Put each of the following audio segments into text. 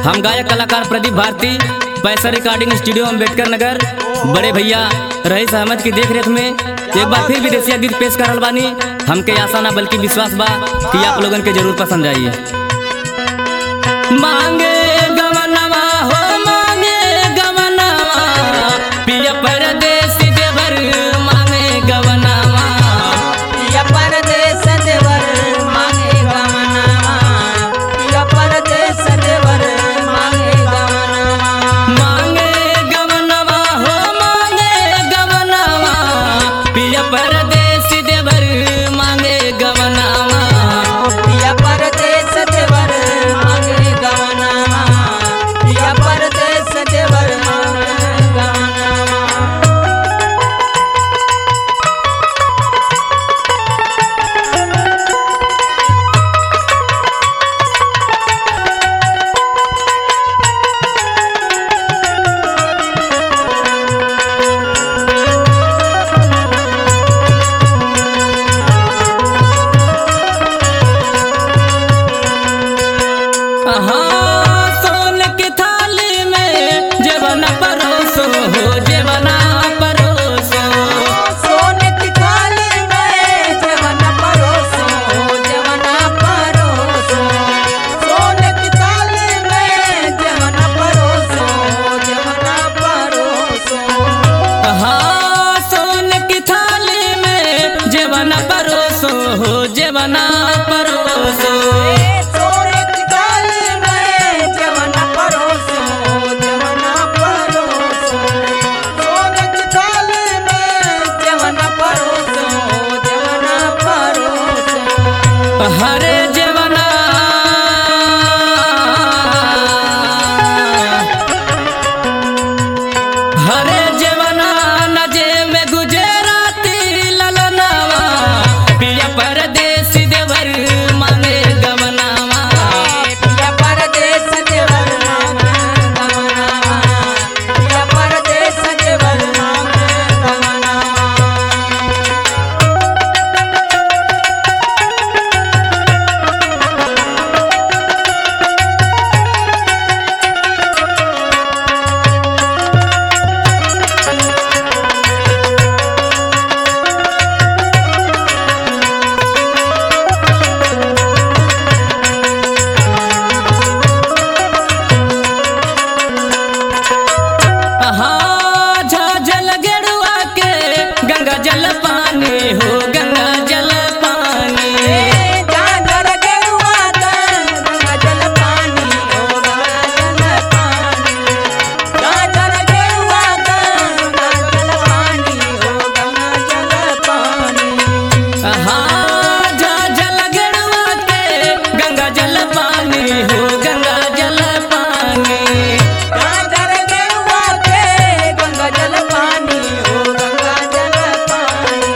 हम गायक कलाकार प्रदीप भारती पैसा रिकॉर्डिंग स्टूडियो अम्बेडकर नगर बड़े भैया रईस अहमद की देख रेख में एक बार फिर विदेशिया गीत पेश करल बानी हमके आशा ना बल्कि विश्वास बा कि आप लोगन के जरूर पसंद आई मांगे गवनवा हो मांगे गवनवा पिया परदेसी देवर मांगे गवनवा या परदेस देवर मांगे गमनामा या परदेस देवर मांगे गमनामा मांगे गवनवा हो मांगे गवनवा पिया परदेसी देवर मांगे गवनवा या परदेस देवर मांगे गमनामा या परदेस देवर मांगे गमनामा हाँ सोन की थाली में जेवना परोसो हो जेवना परोसो सोने की थाली में जवना परोसो जवना परोसो सोने की थाली में जवना परोसो जवना परोसो हाँ सोन की थाली में जेवना परोसो हो जेवना परोसो सोने की थाली में जवना परोसो जवना परोसो सोने की थाली में जवना परोसो जवना परोसो हरे जेवना हरे जेवना नजे में गुजराती ललनावा पिया परदेसी देवर मांगे गवनावा पिया परदेस देवर मांगे गमनामा पिया परदेस देवर मांगे गमनामा हाँ झाझल गेरुआ के गंगा जल पानी हो गंगा जल पानी जागर गेरुआ दन गंगा जल पानी ओ गंगा जल पानी जागर गेरुआ दन गंगा जल पानी ओ गंगा जल पानी हाँ झाझल गेरुआ के गंगा जल पानी हो गंगा जल पानी जागर गेरुआ के गंगा जल पानी ओ गंगा जल पानी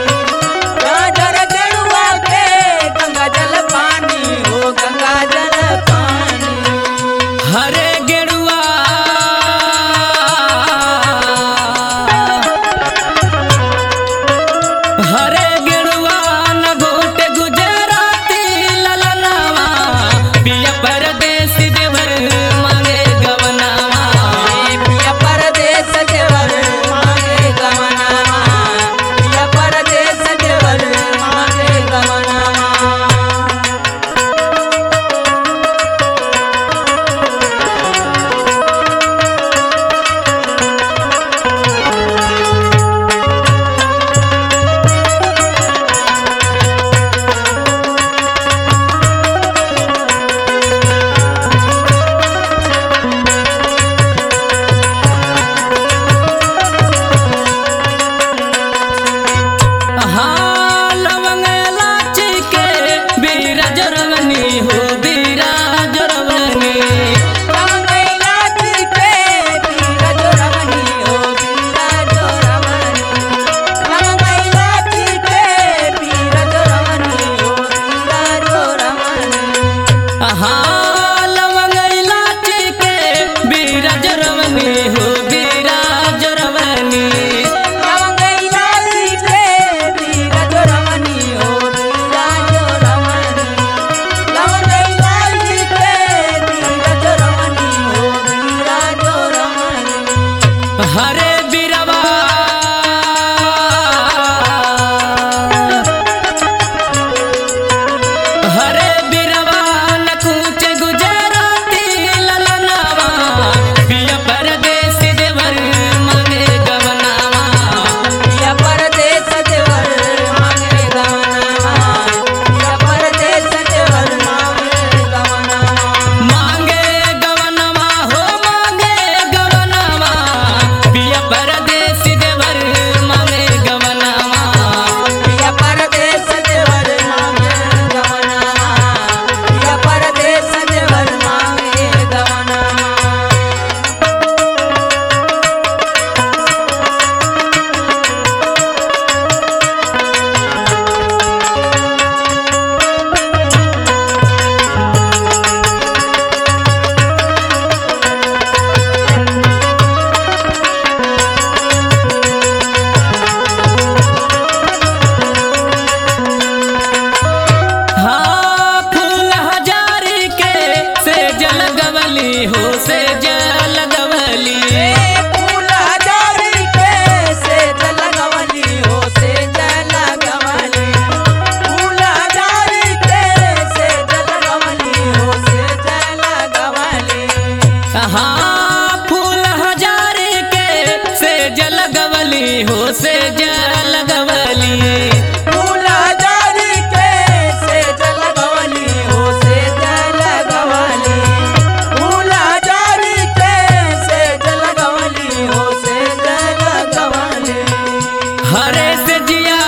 जिया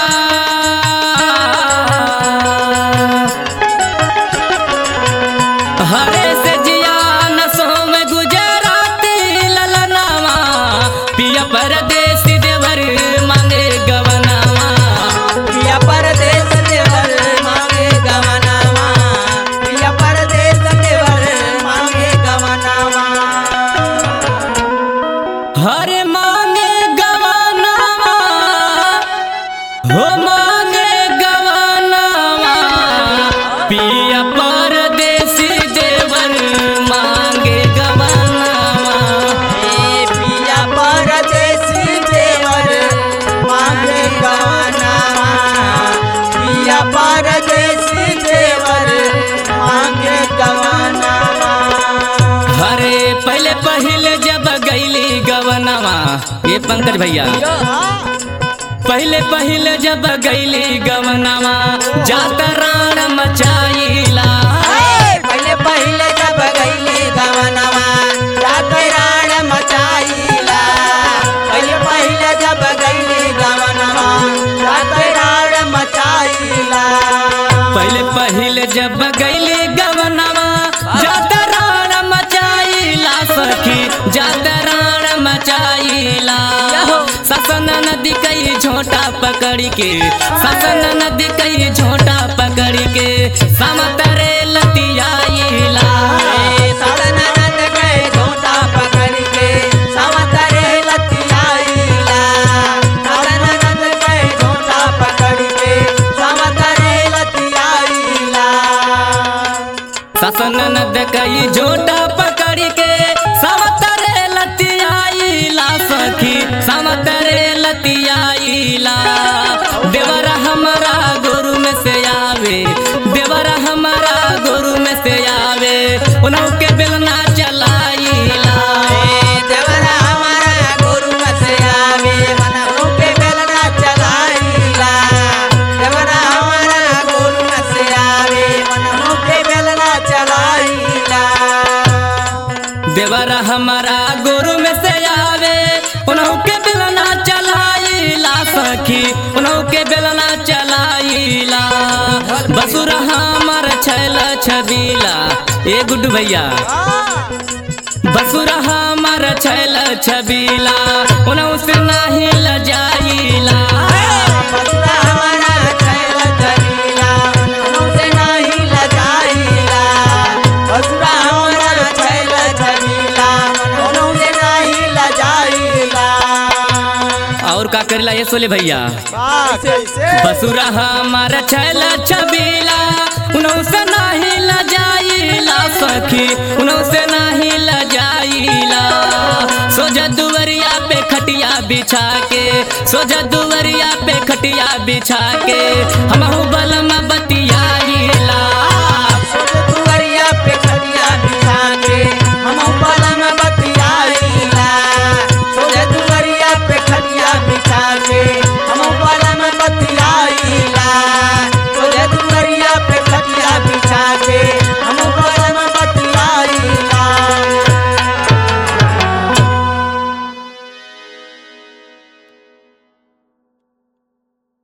हरे से जिया नसों में गुजराती ललनावा पिया परदेसी देवर मांगे गवनावा पिया परदेस देवर मांगे गवनावा पिया परदेस देवर मांगे गवनावा हरे मांगे गवनावा हो मांगे गवनावा पिया परदेसी देवर मांगे गवनावा ए पिया परदेसी देवर मांगे गवनावा पिया परदेसी देवर मांगे गवनावा हरे पहले पहले जब गईली गवनावा ये पंकज भैया पहले पहले जब गईली गवनावा जात राण मचाईला पहले पहले जब गईली गवनवा रात राण मचाईला पहले पहले जब गईली गवनवा रात राण मचाईला पहले पहले जब गईली गवनावा जात राण मचाईला सखी जात राण मचाईला ससन नदी कई झोटा पकड़ी के ससन नदी कई झोटा पकड़ी के समतरे लतियाईला ए साधन नंद गए झोटा पकड़ के समतरे लतियाईला साधन नंद गए झोटा पकड़ के समतरे लतियाईला ससन नद कई झोटा पकड़ के समतरे लतियाईला सखी समतरे लतियाईला देवरा हमारा गुरु में से आवे देवरा हमारा गुरु में से आवे उन्हों के बेलना चलाईला देवरा हमारा गुरु से आवे मनहु के बेलना चलाईला देवरा हमारा गुरु से आवे मनहु के बेलना चलाईला देवरा हमारा गुरु में से आवे उन्हों के बेलना चलाईला सखी उन्हों के बेलना चलाईला बसुरा हमार छैल छबीला ए गुड्डू भैया बसुरा हमार छैल छबीला उन्हों से नाही लजाईला बसुरा हमारा छैल जलीला मनहु से नहीं लजाईला बसुरा हमारा छैल जलीला मनहु से नहीं लजाईला और का करेला ये सोले भैया बसुरा हमार छैल छबीला उन्हों से नाही लजाईला सखी उन्हों से नाही लजाईला सोजा दुवरिया पे खटिया बिछा के सोजा दुवरिया पे खटिया बिछा के